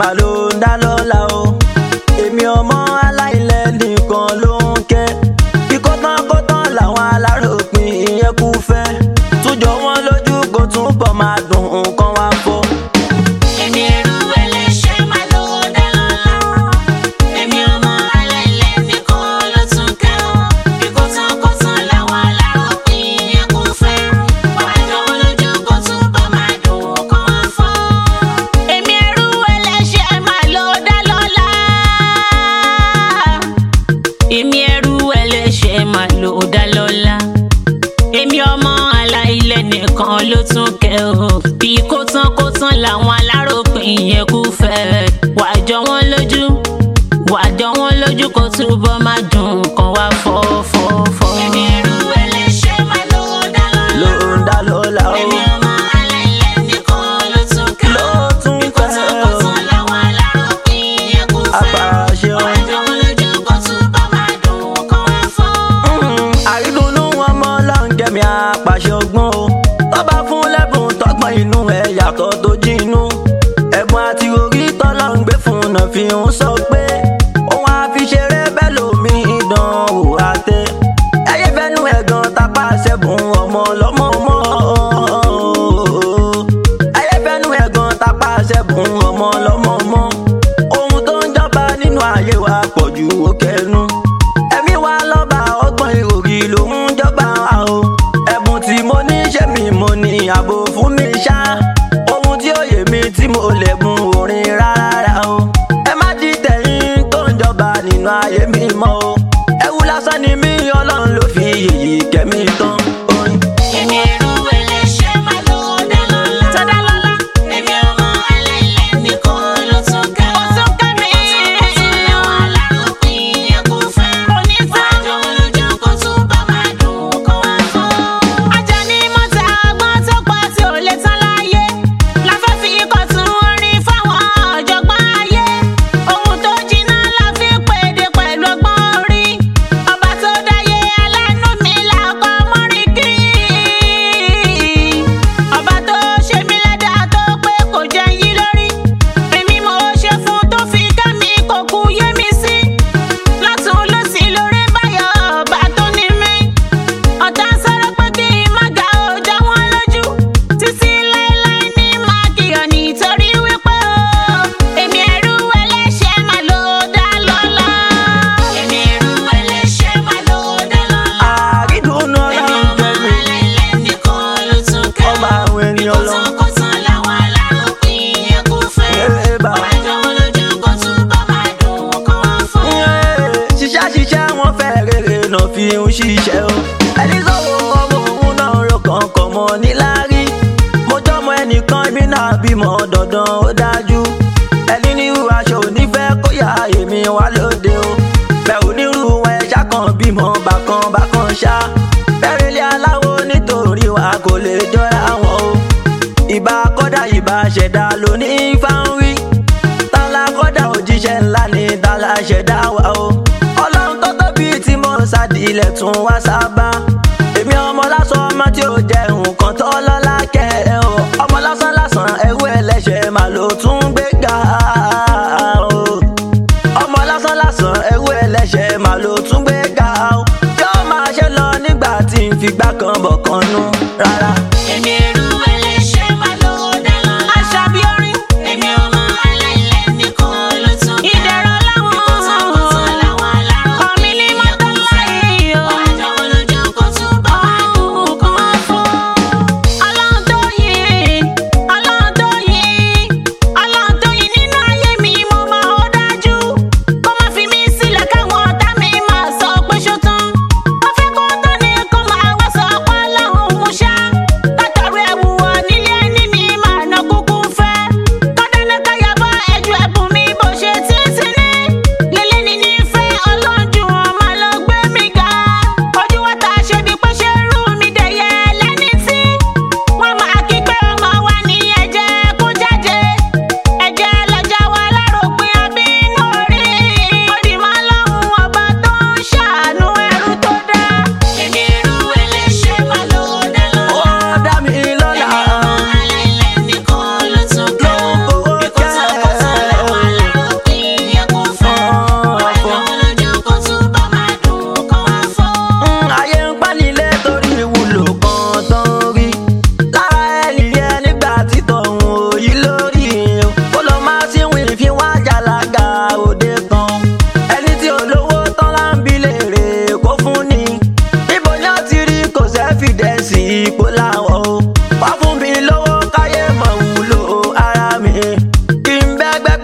mà ló ń dá lọ́la o èmi ọmọ aláìlẹ̀ nìkan ló ń kẹ́ bí kótán kótán làwọn aláròpin ìyẹn kú fẹ́ túnjọ wọn lójú kó túbọ̀ máa dùn nǹkan wá fọ́. Èmi ẹrú ẹlẹ́ṣẹ̀ máa ló dá lọ́la. Èmi ọmọ aláìlẹ̀ nìkan ló tún kẹ́ ọ́. Bí kò tán kò tán làwọn aláròpin yẹn kò fẹ́. Wàá jọ wọn lójú kó túbọ̀ máa dùn kó wá fọ́. Èmi ẹrú ẹlẹ́ṣẹ̀ máa ló dá lọ́la. Èmi ẹrú ẹlẹ́ṣẹ̀ máa ló dá lọ́la èmi ọmọ aláìlẹ̀ nìkan ló tún kẹ́ o bí kò tán kò tán làwọn aláròpin yẹn kú fẹ́ wàá jọ wọ́n lójú wàá jọ wọ́n lójú kó túbọ̀ má dùn kan wá fọ́ fọ́ fọ́. èmi ẹrú ẹlẹ́ṣẹ̀ máa ló dá ló lọ́la ń dá lọ́la o. èmi ọmọ aláìlẹ̀ nìkan ló tún kẹ́ Ló o tún bí kò tán kò tán làwọn aláròpin yẹn kú fẹ́ Apàṣẹ o. wàá jọ wọ́n lójú kó túbọ̀ má dùn kan wá fọ́. àrídùnnú wọn mọ lọ́nkẹ́mi apàṣẹ ọgbọ́n o tọ́ba fún lẹ́bùn tọ́gbọ́n inú ẹ̀ yàtọ̀ tó jínú ẹ̀bùn àti orí tọ́lọ́ ń gbé fún un náà fi ń sọ pé òun àfiṣeré bẹ́ẹ̀ lómi ìdánwò àtẹ ẹyẹ fẹ́nu ẹ̀gàn tapá ṣẹ́gun ọmọ ọlọ́mọ mọ́ ẹyẹ fẹ́nu ẹ̀gàn tapá ṣẹ́gun ọmọ ọlọ́mọ mọ́ ohun tó ń jọba nínú ayé wa pọ̀ ju òkèénú ẹ̀mí wa lọ́ba ọgbọ́n ìròrí ló ń jọba wa o ẹ̀bùn tí mo ní ṣé mi mo ní ààbò fún mi ṣá ohun tí ó yé mi tí mo lè gun orin rárá o ẹ má di tẹ̀yìn tó ń jọba nínú ayé mi mọ́ o ẹ̀wù lásán ni mí ọlọ́run ló fi yèyí kẹ́mi tán orin. Èmi ẹrú ẹlẹ́ṣẹ̀ máa ló dá lọ́la. Tó dá lọ́la. Èmi ọmọ aláìlẹ̀ nìkan ló tún kẹ́ ọ́. Ó tún kẹ́ mi. Ó tún làwọn aláròpin yẹn kò fẹ́. Kò ní fẹ́. Àjọ olójú kò tún bá máa dùn kó wá fọ́. Ajá ní mọ́ta ọgbọ́n tó pọ̀ tí ò lè tán láyé. La fẹ́ fi ikọ̀ tún orin fáwọn ọ̀jọ̀gbọ́n ayé. Ohun tó jiná la fi pèdè pẹ̀lú ọgbọ́n orí. Ọba tó dáyé aláàánú mi làkọ́ mọ́rin kí. Ọba tó ṣe mí lẹ́dà tó pé kò jẹ́ yí lórí. Èmi mo ṣe fún tó fi ká mi kò kú yé mi sí. Lọ́tún lọ́sì lórí báyọ̀ ọba tó ní mí. Ọ̀tá sọ̀rọ̀ pé kí n má ga ọjà wọn lójú. Títí láéláé ní máa kìyàn nítorí wípé o. Èmi ẹrú ẹlẹ́ṣẹ̀ máa ló dá lọ́la. Èmi ẹrú ẹlẹ́ṣẹ̀ máa ló dá lọ́la. àrídùnnú Èmi ọlọ́run ọmọ kẹ́mi aláìlẹ̀ nìkan ló tún kẹ́ ọba ọ́. àwọn ènìyàn lọ. Kọ̀tànkọ̀tàn làwọn aláròpin yẹn kò fẹ́. Ẹ bá. Wàá jọ wọn lójú kó túbọ̀ máa dùn kó wá fún. ṣiṣẹ́ ṣiṣẹ́ wọn fẹ́ rere náà fi ń ṣiṣẹ́ o. ẹni sọ̀rọ̀ ọmọ òun náà ro kọ̀ọ̀kan mọ́ níláárí. mo jọmọ ẹnìkan ibi náà bímọ dandan ó dájú. ẹni nírú aṣọ onífẹ́ kó yá èmi wá lóde o. bẹ́ẹ̀ onírú wọn ẹja kan bímọ bákan bákan ṣá. bẹ́ẹ̀ ilé aláwo nítorí wa kò lè jọra wọn o. ìbá kọ́dà ìbá ṣẹ̀dá lóní fáwọn tálá kọ́dà òjíṣẹ́ ńlá ní tálá ṣẹ̀dá wa o. ọlọ́run tó tóbi tí mo ń sádìlẹ̀ tún wá sábà. èmi ọmọ lásán ọmọ tí ó jẹ nǹkan tó lọ́lá kẹ́ ẹ o. ọmọ lásán lásán ẹrú ẹlẹ́ṣẹ̀ máa ló tún gbé ga o. ọmọ lásán lásán ẹrú ẹlẹ́ṣẹ̀ máa ló tún gbé ga o. yóò máa ṣe lọ nígbà tí n fi gbá kan bọ̀ kan nú rárá. Èmi ẹrú ẹlẹ́ṣẹ̀ máa ló dá lọ́la. Àṣàbí orin. Èmi ọmọ aláìlẹ̀ nìkan ló tún kẹ́ ọ́. Ìdẹ̀rọ̀ láwọn. Kọ̀tànkọ̀tàn làwọn aláròpin Ọ̀mí ní mọ́tò láyé o. Wàá jọ wọn lójú kó túbọ̀ máa dùn kó wá fún. Ọlọ́run tó yìn, Ọlọ́run tó yìn, Ọlọ́run tó yìn nínú ayé mi mo mọ̀ ó dájú. Kó má fi mí sílẹ̀ káwọn ọ̀tá mi máa sọ pé ṣó tán. Mo fẹ́ kó tán ni kó máa wá sọ pé Ọlọ́run mú ṣá. Látàrí ẹgbẹ́